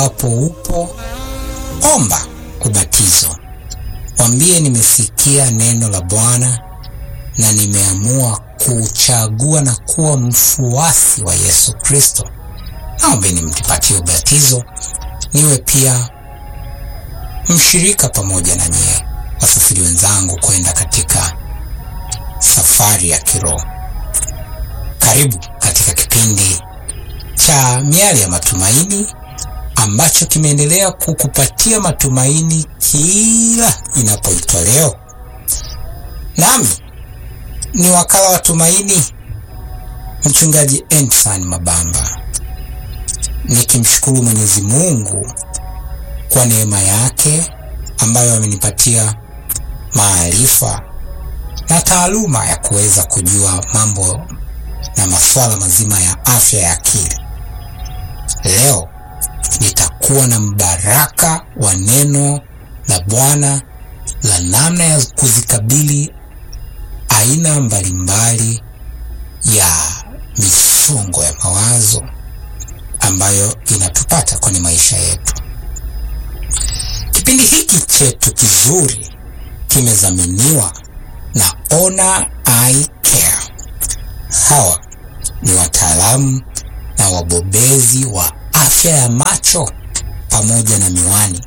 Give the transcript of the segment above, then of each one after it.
hapo upo, omba ubatizo, mwambie nimesikia neno la Bwana na nimeamua kuchagua na kuwa mfuasi wa Yesu Kristo. Naombeni mnipatie ubatizo niwe pia mshirika pamoja na nyie wasafiri wenzangu kwenda katika safari ya kiroho. Karibu katika kipindi cha Miale ya Matumaini ambacho kimeendelea kukupatia matumaini kila inapoitwa leo. Nami ni wakala wa tumaini, mchungaji Endsan Mabamba, nikimshukuru Mwenyezi Mungu kwa neema yake ambayo amenipatia maarifa na taaluma ya kuweza kujua mambo na masuala mazima ya afya ya akili. Leo nitakuwa na mbaraka wa neno la Bwana la namna ya kuzikabili aina mbalimbali ya misongo ya mawazo ambayo inatupata kwenye maisha yetu. Kipindi hiki chetu kizuri kimezaminiwa na Ona Eye Care. Hawa ni wataalamu na wabobezi wa afya ya macho pamoja na miwani.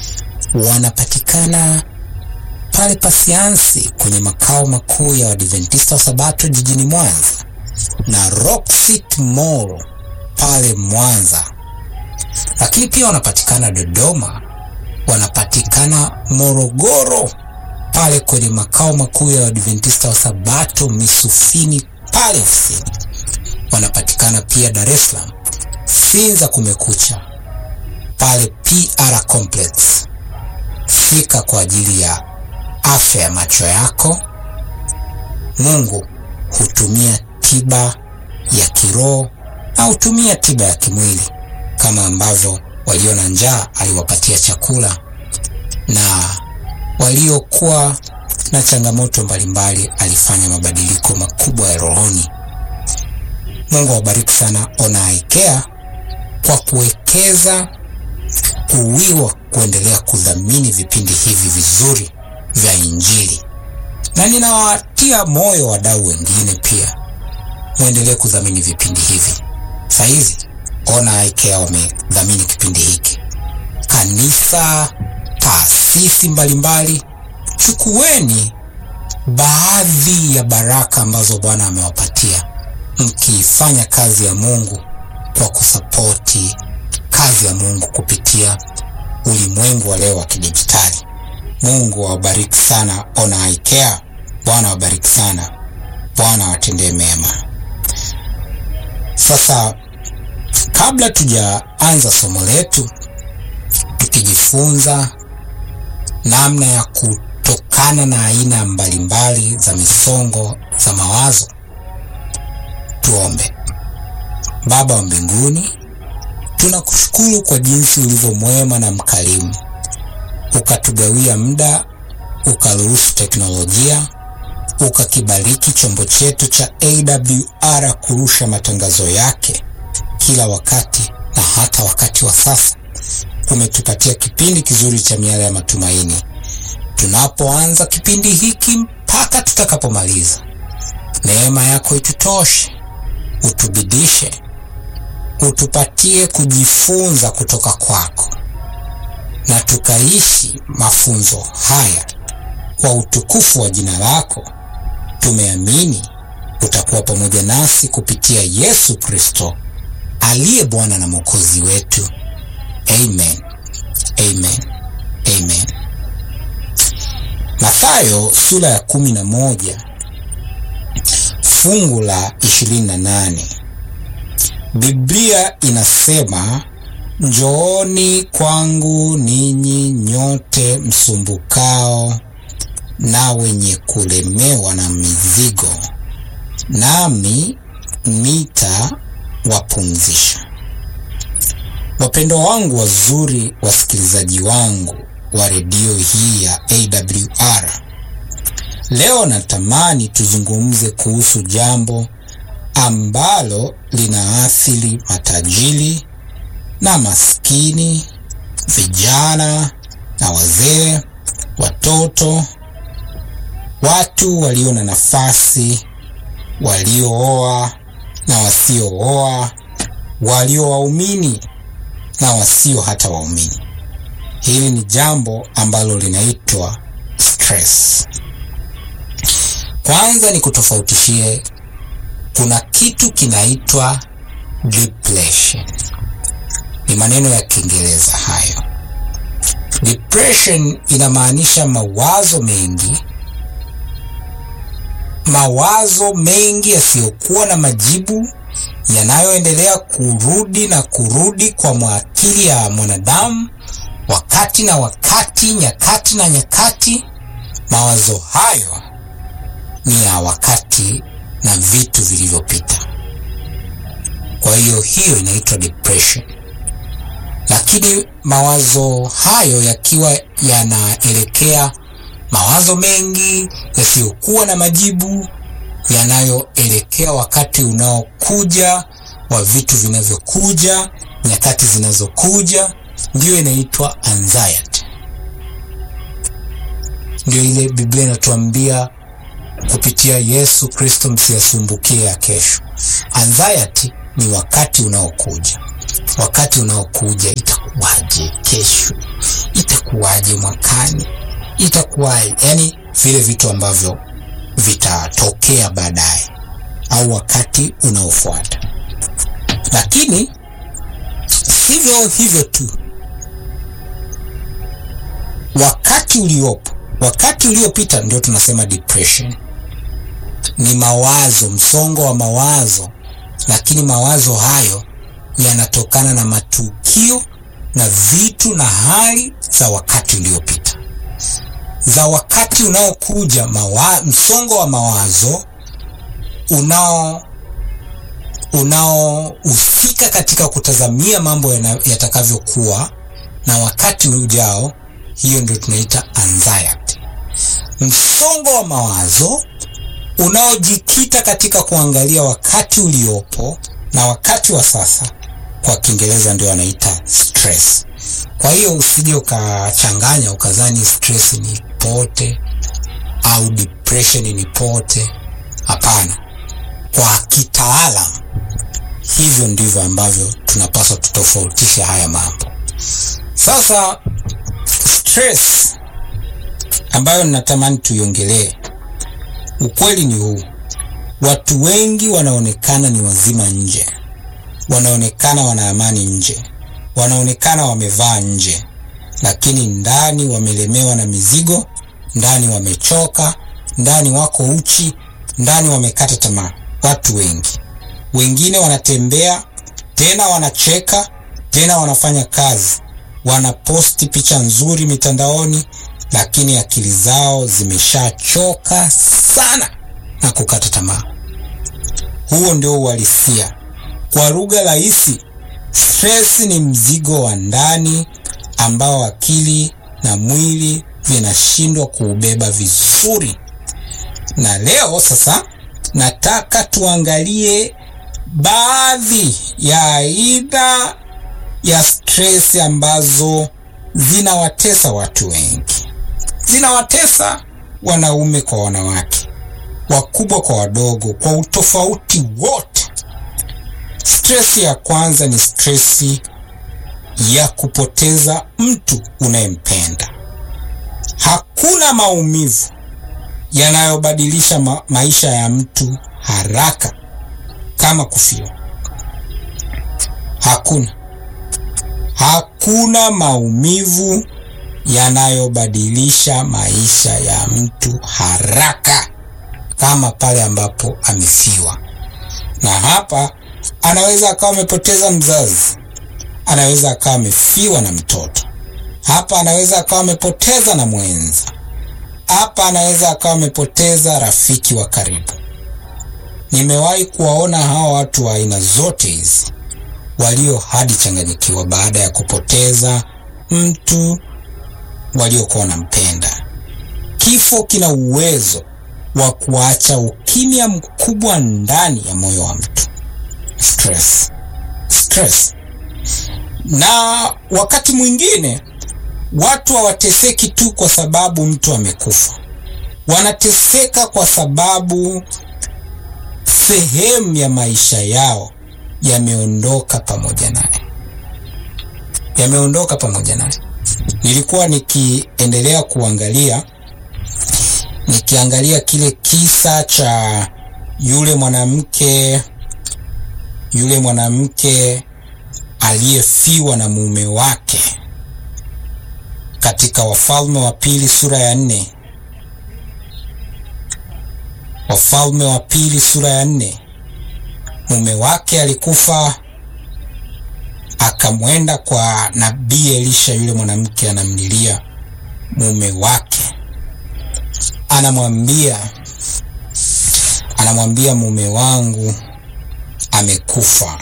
Wanapatikana pale Pasiansi kwenye makao makuu ya Adventista wa Sabato jijini Mwanza na Rocksit Mall pale Mwanza, lakini pia wanapatikana Dodoma, wanapatikana Morogoro pale kwenye makao makuu ya Adventista wa Sabato Misufini pale ofisini. Wanapatikana pia Dar es Salaam Sinza Kumekucha pale PR Complex. Fika kwa ajili ya afya ya macho yako. Mungu hutumia tiba ya kiroho na hutumia tiba ya kimwili, kama ambavyo walio na njaa aliwapatia chakula na waliokuwa na changamoto mbalimbali alifanya mabadiliko makubwa ya rohoni. Mungu awabariki sana Ona Eye Care kwa kuwekeza kuwiwa kuendelea kudhamini vipindi hivi vizuri vya Injili, na ninawatia moyo wadau wengine pia muendelee kudhamini vipindi hivi. Saizi Ona Eye Care wamedhamini kipindi hiki, kanisa, taasisi mbalimbali, chukueni baadhi ya baraka ambazo Bwana amewapatia mkiifanya kazi ya Mungu kwa kusapoti kazi ya Mungu kupitia ulimwengu wa leo wa kidijitali. Mungu awabariki sana Ona Eye Care. Bwana awabariki sana, Bwana awatendee mema. Sasa kabla tujaanza somo letu, tukijifunza namna ya kutokana na aina mbalimbali za misongo za mawazo, tuombe. Baba wa mbinguni, tunakushukuru kwa jinsi ulivyo mwema na mkarimu, ukatugawia muda, ukaruhusu teknolojia, ukakibariki chombo chetu cha AWR kurusha matangazo yake kila wakati na hata wakati wa sasa. Umetupatia kipindi kizuri cha Miale ya Matumaini, tunapoanza kipindi hiki mpaka tutakapomaliza. Neema yako itutoshe, utubidishe, utupatie kujifunza kutoka kwako, na tukaishi mafunzo haya kwa utukufu wa jina lako. Tumeamini utakuwa pamoja nasi kupitia Yesu Kristo aliye Bwana na Mwokozi wetu. Amen, amen, amen. Mathayo sura ya kumi na moja fungu la ishirini na nane Biblia inasema, njooni kwangu ninyi nyote msumbukao na wenye kulemewa na mizigo, nami nitawapumzisha. Wapendwa wangu wazuri, wasikilizaji wangu wa redio hii ya AWR, leo natamani tuzungumze kuhusu jambo ambalo linaathiri matajiri na maskini, vijana na wazee, watoto, watu walio na nafasi, waliooa na wasiooa, walio waumini na wasio hata waumini. Hili ni jambo ambalo linaitwa stress. Kwanza ni kutofautishie, kuna kitu kinaitwa depression. Ni maneno ya Kiingereza hayo. Depression inamaanisha mawazo mengi, mawazo mengi yasiyokuwa na majibu yanayoendelea kurudi na kurudi kwa maakili ya mwanadamu wakati na wakati, nyakati na nyakati. Mawazo hayo ni ya wakati na vitu vilivyopita. Kwa hiyo hiyo inaitwa depression. Lakini mawazo hayo yakiwa yanaelekea mawazo mengi yasiyokuwa na majibu, yanayoelekea wakati unaokuja wa vitu vinavyokuja, nyakati zinazokuja, ndiyo inaitwa anxiety. Ndio ile Biblia inatuambia kupitia Yesu Kristo, msiyasumbukie ya kesho. Anxiety ni wakati unaokuja, wakati unaokuja, itakuwaje kesho, itakuwaje mwakani, itakuwaje, yani vile vitu ambavyo vitatokea baadaye au wakati unaofuata. Lakini sivyo hivyo tu, wakati uliopo, wakati uliopita, ndio tunasema depression. Ni mawazo, msongo wa mawazo, lakini mawazo hayo yanatokana na matukio na vitu na hali za wakati uliopita. Za wakati unaokuja, mawa, msongo wa mawazo unao unaohusika katika kutazamia mambo yatakavyokuwa na wakati ujao, hiyo ndio tunaita anxiety. Msongo wa mawazo unaojikita katika kuangalia wakati uliopo na wakati wa sasa, kwa Kiingereza ndio wanaita stress. Kwa hiyo usije ukachanganya ukazani stress ni pote au depression ni pote. Hapana, kwa kitaalam hivyo ndivyo ambavyo tunapaswa tutofautishe haya mambo. Sasa stress ambayo ninatamani tuiongelee, ukweli ni huu: watu wengi wanaonekana ni wazima nje, wanaonekana wana amani nje, wanaonekana wamevaa nje, lakini ndani wamelemewa na mizigo, ndani wamechoka, ndani wako uchi, ndani wamekata tamaa. Watu wengi wengine wanatembea tena, wanacheka tena, wanafanya kazi, wanaposti picha nzuri mitandaoni, lakini akili zao zimeshachoka sana na kukata tamaa. Huo ndio uhalisia. Kwa lugha rahisi, stress ni mzigo wa ndani ambao akili na mwili vinashindwa kuubeba vizuri. Na leo sasa nataka tuangalie baadhi ya aina ya stress ambazo zinawatesa watu wengi, zinawatesa wanaume kwa wanawake, wakubwa kwa wadogo, kwa utofauti wote. Stress ya kwanza ni stress ya kupoteza mtu unayempenda. Hakuna maumivu yanayobadilisha ma maisha ya mtu haraka kama kufiwa. Hakuna, hakuna maumivu yanayobadilisha maisha ya mtu haraka kama pale ambapo amefiwa. Na hapa anaweza akawa amepoteza mzazi, anaweza akawa amefiwa na mtoto, hapa anaweza akawa amepoteza na mwenza, hapa anaweza akawa amepoteza rafiki wa karibu. Nimewahi kuwaona hawa watu wa aina zote hizi walio hadi changanyikiwa baada ya kupoteza mtu waliokuwa wanampenda. Kifo kina uwezo wa kuacha ukimya mkubwa ndani ya moyo wa mtu. Stress, stress Na wakati mwingine watu hawateseki tu kwa sababu mtu amekufa, wanateseka kwa sababu sehemu ya maisha yao yameondoka pamoja naye, yameondoka pamoja naye. Nilikuwa nikiendelea kuangalia nikiangalia kile kisa cha yule mwanamke yule mwanamke aliyefiwa na mume wake katika Wafalme wa Pili sura ya nne. Wafalme wa Pili sura ya nne. Mume wake alikufa, akamwenda kwa nabii Elisha. Yule mwanamke anamlilia mume wake, anamwambia anamwambia mume wangu amekufa,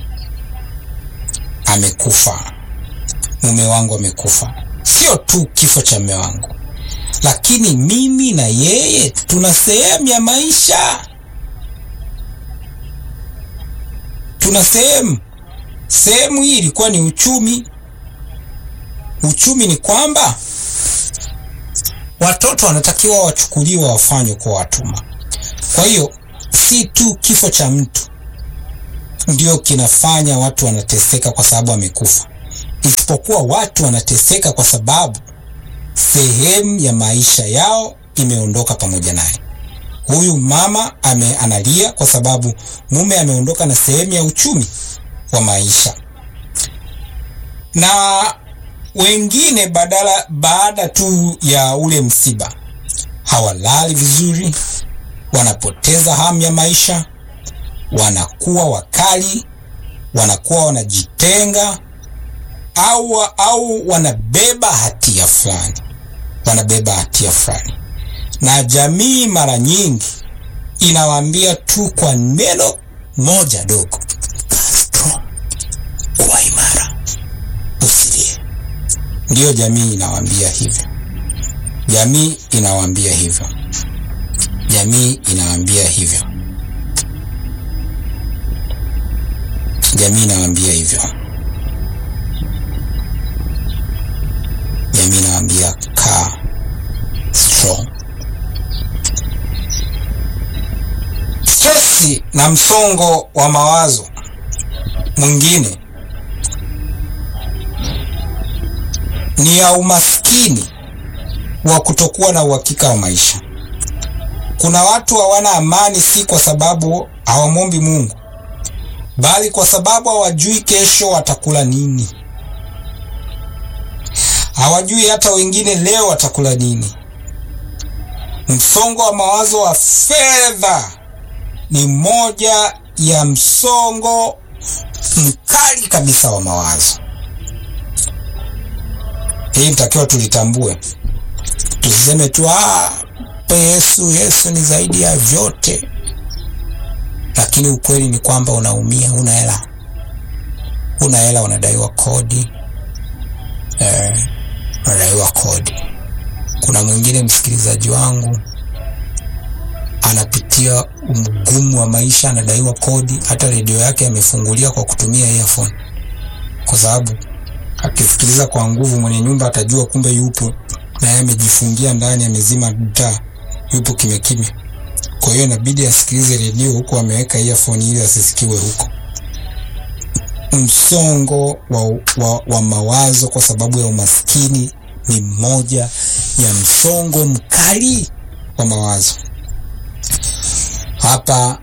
amekufa, mume wangu amekufa. Sio tu kifo cha mume wangu, lakini mimi na yeye tuna sehemu ya maisha, tuna sehemu. Sehemu hii ilikuwa ni uchumi. Uchumi ni kwamba watoto wanatakiwa wachukuliwa, wafanywe kwa watumwa. Kwa hiyo si tu kifo cha mtu ndio kinafanya watu wanateseka kwa sababu amekufa, isipokuwa watu wanateseka kwa sababu sehemu ya maisha yao imeondoka pamoja naye. Huyu mama ame analia kwa sababu mume ameondoka na sehemu ya uchumi wa maisha, na wengine badala baada tu ya ule msiba hawalali vizuri, wanapoteza hamu ya maisha, wanakuwa wakali, wanakuwa wanajitenga au, au wanabeba hatia fulani, wanabeba hatia fulani, na jamii mara nyingi inawaambia tu kwa neno moja dogo, Castro, kuwa imara, usilie. Ndiyo jamii inawaambia hivyo, jamii inawaambia hivyo, jamii inawaambia hivyo, jamii inawaambia hivyo, jamii inawaambia kaa strong. Stresi na msongo wa mawazo mwingine ni ya umaskini wa kutokuwa na uhakika wa maisha. Kuna watu hawana amani, si kwa sababu hawamwombi Mungu, bali kwa sababu hawajui kesho watakula nini. Hawajui hata wengine leo watakula nini. Msongo wa mawazo wa fedha ni moja ya msongo mkali kabisa wa mawazo. Hii nitakiwa tulitambue, tusiseme tu ah, Yesu Yesu ni zaidi ya vyote, lakini ukweli ni kwamba unaumia, una hela, una hela, unadaiwa kodi eh, unadaiwa kodi. Kuna mwingine msikilizaji wangu anapitia mgumu wa maisha, anadaiwa kodi, hata redio yake amefungulia kwa kutumia earphone, kwa sababu akisikiliza kwa nguvu, mwenye nyumba atajua kumbe yupo na yeye amejifungia ndani, amezima taa, yupo kimya kimya. Kwa hiyo inabidi asikilize redio huku ameweka earphone ili asisikiwe huko. Msongo wa, wa, wa mawazo kwa sababu ya umaskini ni moja ya msongo mkali wa mawazo. Hapa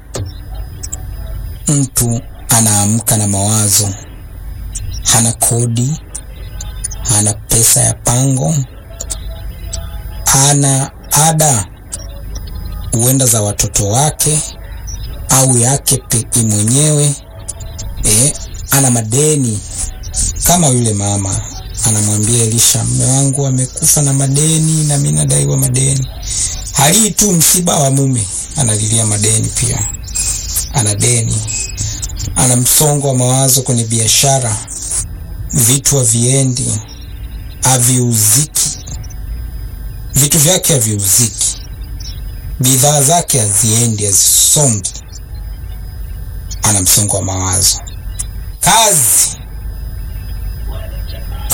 mtu anaamka na mawazo, hana kodi, hana pesa ya pango, hana ada huenda za watoto wake au yake pekee mwenyewe e, ana madeni kama yule mama anamwambia Elisha, mume wangu amekufa na madeni na mimi nadaiwa madeni. Halii tu msiba wa mume, analilia madeni pia, ana deni, ana msongo wa mawazo kwenye biashara, vitu haviendi, haviuziki, vitu vyake haviuziki, bidhaa zake haziendi, hazisongi, ana msongo wa mawazo. Kazi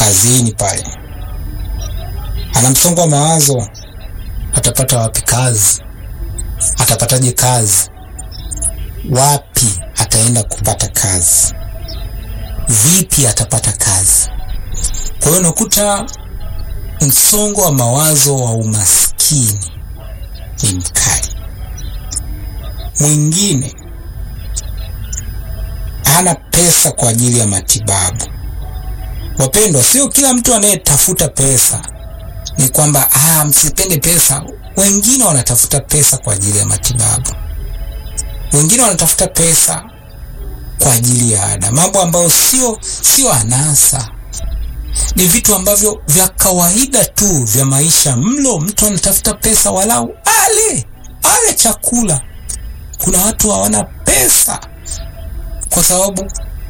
kazini pale, ana msongo wa mawazo, atapata wapi kazi? Atapataje kazi? Wapi ataenda kupata kazi? Vipi atapata kazi? Kwa hiyo unakuta msongo wa mawazo wa umaskini ni mkali. Mwingine hana pesa kwa ajili ya matibabu. Wapendwa, sio kila mtu anayetafuta pesa ni kwamba ah, msipende pesa. Wengine wanatafuta pesa kwa ajili ya matibabu, wengine wanatafuta pesa kwa ajili ya ada, mambo ambayo sio sio anasa, ni vitu ambavyo vya kawaida tu vya maisha. Mlo, mtu anatafuta pesa walau ale ale chakula. Kuna watu hawana pesa kwa sababu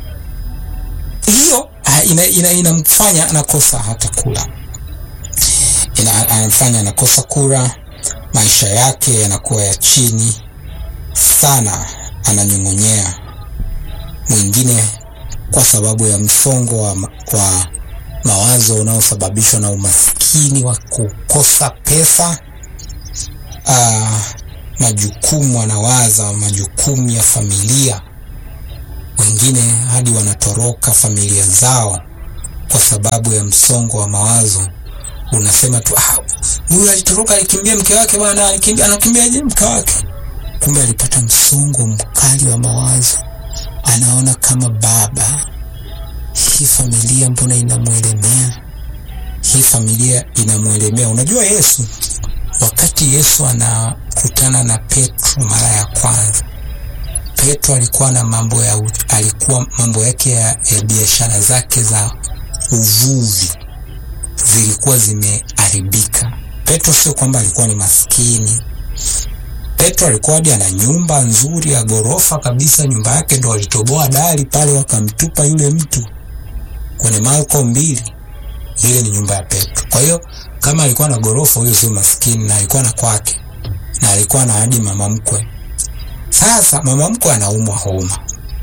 hiyo inamfanya ina, ina anakosa hata kula, anamfanya anakosa kula, maisha yake yanakuwa ya chini sana, ananyong'onyea. Mwingine kwa sababu ya msongo wa, wa mawazo unaosababishwa na umaskini wa kukosa pesa. Aa, majukumu anawaza majukumu ya familia wengine hadi wanatoroka familia zao kwa sababu ya msongo wa mawazo. Unasema tu ah, huyu alitoroka, alikimbia mke wake bwana, alikimbia. Anakimbiaje mke wake? Kumbe alipata msongo mkali wa mawazo. Anaona kama baba, hii familia mbona inamwelemea? Hii familia inamwelemea. Unajua Yesu, wakati Yesu anakutana na Petro mara ya kwanza Petro alikuwa na mambo ya alikuwa mambo yake ya, ya biashara zake za uvuvi zilikuwa zimeharibika. Petro sio kwamba alikuwa ni maskini. Petro alikuwa hadi ana nyumba nzuri ya ghorofa kabisa, nyumba yake ndo walitoboa dari pale wakamtupa yule mtu kwenye Marko mbili. Ile ni nyumba ya Petro. Kwa hiyo kama alikuwa na ghorofa, huyo sio maskini, na alikuwa na kwake na alikuwa na hadi mama mkwe sasa mama mkwe anaumwa homa,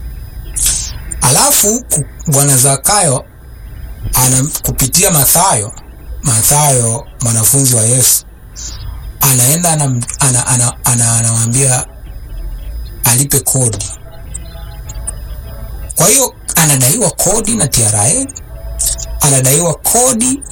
alafu bwana Zakayo ana kupitia Mathayo, Mathayo mwanafunzi wa Yesu anaenda anamwambia ana, ana, ana, ana alipe kodi. Kwa hiyo anadaiwa kodi na TRA, anadaiwa kodi,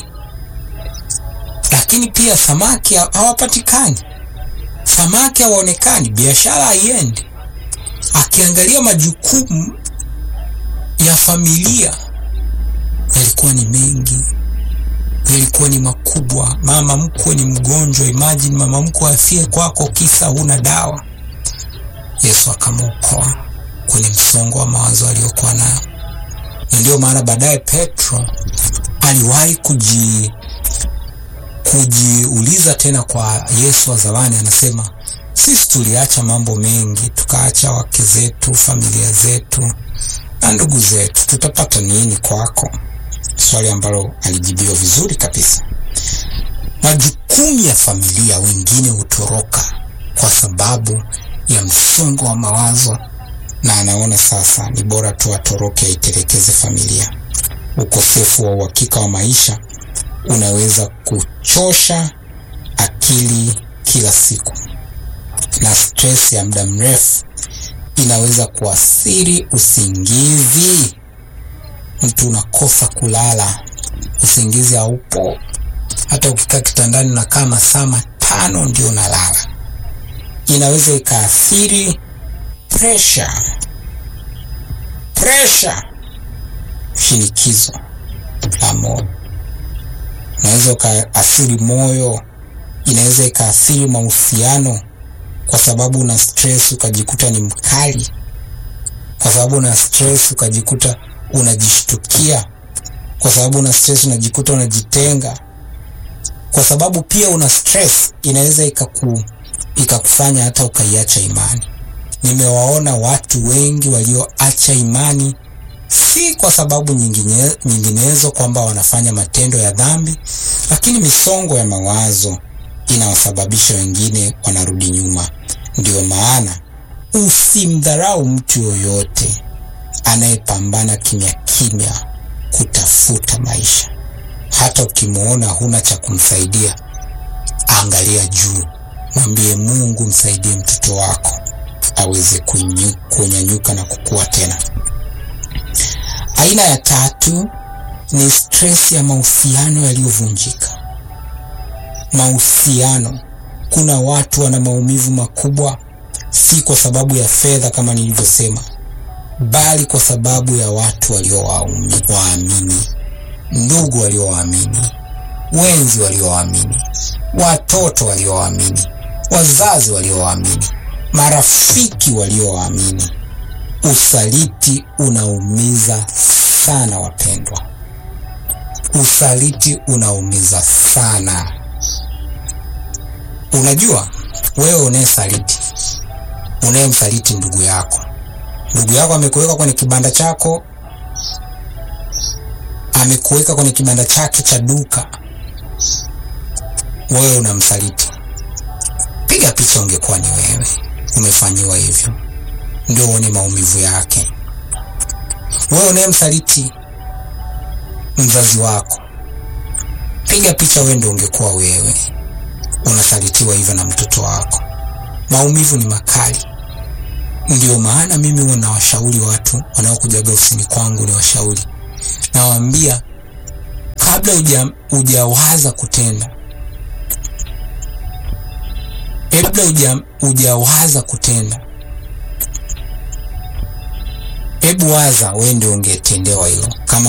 lakini pia samaki hawapatikani samaki hawaonekani, biashara haiendi. Akiangalia majukumu ya familia yalikuwa ni mengi, yalikuwa ni makubwa. Mama mkwe ni mgonjwa, imagine mama mkwe afie kwako kisa huna dawa. Yesu akamwokoa kwenye msongo wa mawazo aliyokuwa nayo, na ndio maana baadaye Petro aliwahi kuji kujiuliza tena kwa Yesu wa zamani, anasema sisi tuliacha mambo mengi, tukaacha wake zetu, familia zetu na ndugu zetu, tutapata nini kwako? Swali ambalo alijibiwa vizuri kabisa. Majukumu ya familia, wengine hutoroka kwa sababu ya msongo wa mawazo, na anaona sasa ni bora tu atoroke, aitelekeze familia. Ukosefu wa uhakika wa maisha unaweza kuchosha akili kila siku, na stress ya muda mrefu inaweza kuathiri usingizi. Mtu unakosa kulala, usingizi haupo. Hata ukikaa kitandani unakaa masaa matano ndio unalala. Inaweza ikaathiri pressure, pressure, shinikizo la moyo inaweza ikaathiri moyo, inaweza ikaathiri mahusiano, kwa sababu una stress ukajikuta ni mkali, kwa sababu una stress ukajikuta unajishtukia, kwa sababu una stress unajikuta unajitenga, kwa sababu pia una stress inaweza ikaku ikakufanya hata ukaiacha imani. Nimewaona watu wengi walioacha imani si kwa sababu nyingine, nyinginezo kwamba wanafanya matendo ya dhambi, lakini misongo ya mawazo inawasababisha wengine wanarudi nyuma. Ndiyo maana usimdharau mtu yoyote anayepambana kimya kimya kutafuta maisha. hata ukimwona huna cha kumsaidia, angalia juu, mwambie Mungu, msaidie mtoto wako aweze kunyanyuka na kukua tena. Aina ya tatu ni stress ya mahusiano yaliyovunjika. Mahusiano, kuna watu wana maumivu makubwa, si kwa sababu ya fedha kama nilivyosema, bali kwa sababu ya watu waliowaamini, ndugu waliowaamini, wenzi waliowaamini, watoto waliowaamini, wazazi waliowaamini, marafiki waliowaamini. Usaliti unaumiza sana wapendwa, usaliti unaumiza sana. Unajua, wewe unayesaliti, unayemsaliti ndugu yako, ndugu yako amekuweka kwenye kibanda chako, amekuweka kwenye kibanda chake cha duka, wewe unamsaliti. Piga picha, ungekuwa ni wewe umefanyiwa hivyo, ndio uone maumivu yake. Wewe unayemsaliti mzazi wako, piga picha, wewe ndio ungekuwa wewe unasalitiwa hivyo na mtoto wako. Maumivu ni makali. Ndio maana mimi huwa nawashauri watu wanaokujaga ofisini kwangu, ni washauri, nawaambia kabla uja ujawaza kutenda, kabla uja ujawaza kutenda, hebu waza wewe ndio ungetendewa hilo kama